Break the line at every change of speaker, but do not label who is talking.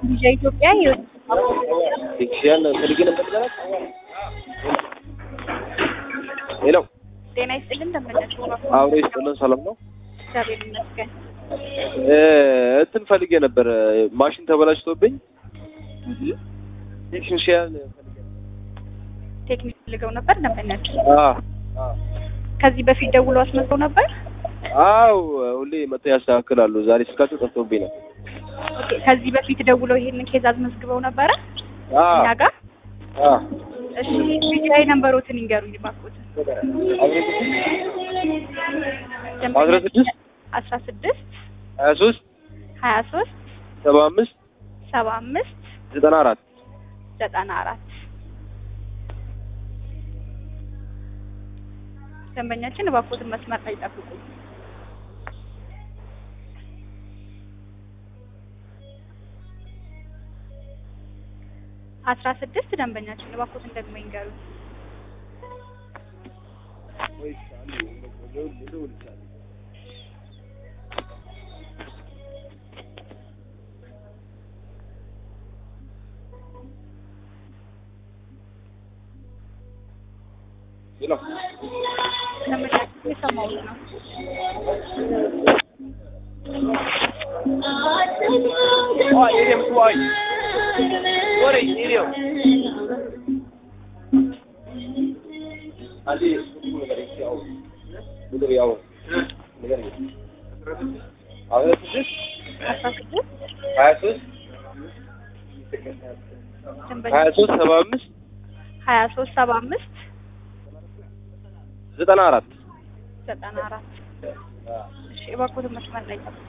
ቪዛ ኢትዮጵያ
ቴክኒሽያን ፈልጌ ነበር ልበላት። ሄሎ
ጤና ይስጥልን እንደምነሽ
አብሮ ይስጥልን። ሰላም ነው።
እግዚአብሔር ይመስገን።
እ እንትን ፈልጌ ነበር ማሽን ተበላሽቶብኝ
እህ
ቴክኒሽያን ፈልጌ ነበር።
ቴክኒክ ፈልገው ነበር እንደምነሽ
አ
ከዚህ በፊት ደውሎ አስመጥተው ነበር።
አው ሁሌ መጥተው ያስተካክላሉ። ዛሬ ስልካቸው ጠፍቶብኝ ነው።
ኦኬ ከዚህ በፊት ደውለው ይሄንን ኬዝ አስመዝግበው ነበረ
አ
እኛ ጋር።
አ
እሺ ቪዛይ ነምበሮትን ይንገሩኝ እባክዎትን።
አስራ ስድስት
አስራ ስድስት
ሀያ ሶስት
ሀያ ሶስት
ሰባ አምስት
ሰባ አምስት
ዘጠና አራት
ዘጠና አራት ደንበኛችን እባክዎትን መስመር ላይ ጠብቁ። አስራ ስድስት ደንበኛችን እባክዎትን ደግሞ ይንገሩኝ።
ሄሎ
ደንበኛችን የሰማሁት ነው።
ዋይ እኔ ምትዋይ ወሬ ኢዲዮ አዲ ነገር ያው ምድር ያው ነገር አሁን ስድስት
አስራ ስድስት
ሀያ ሶስት ሀያ
ደንበኛችን
ሶስት ሰባ አምስት
ሀያ ሶስት ሰባ አምስት
ዘጠና አራት
ዘጠና አራት እሺ እባክዎትን መስመር ላይ ጠብቁ።